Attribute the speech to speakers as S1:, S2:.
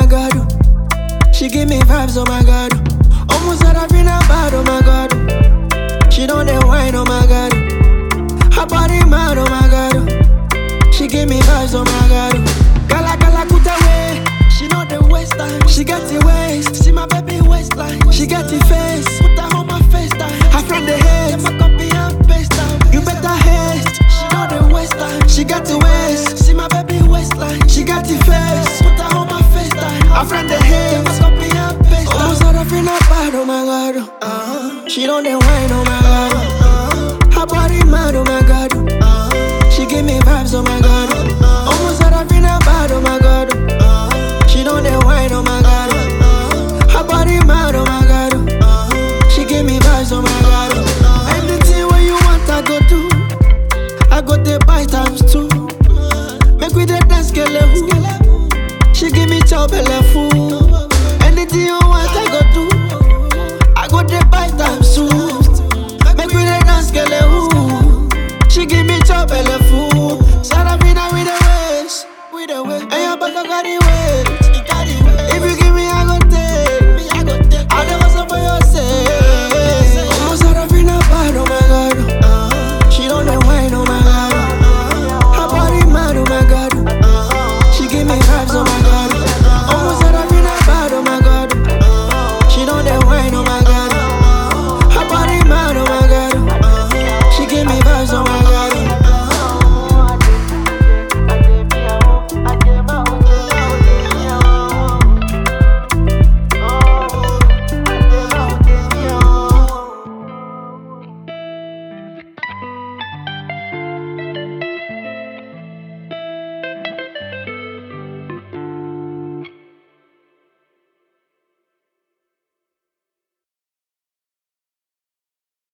S1: god. oh. She give me vibes, oh my god. oh. Almost had I been a bad, oh my god. oh. She don't dey whine, oh my god. oh. Her body mad, oh my god. oh. She give me vibes, oh my god. oh. Gala gala kuta way. She know the waistline. She got the waist. See my baby waistline. She got the face. Put her on my FaceTime. Her friend the hate. Them a copy and paste time. You better haste. She know the waistline. She got the waist. See my baby waistline. She got the face. Put her on my FaceTime. Her friend the hate. Them a copy and paste time. Almost had her feel not bad, oh my god. Uh-huh. She don't dey whine, oh my god. Uh-huh. Her body mad, oh my god. Uh-huh. She give me vibes, oh my god. Uh-huh. Almost had her feel not bad, oh my god. Uh-huh. She don't dey whine, oh my god. Uh-huh. Her body mad, oh my god. Uh-huh. She give me vibes, oh my god. Uh-huh. Anything what you want, I go do. I go dey buy times two. Make we dey dance, skelewu. She give me chow belle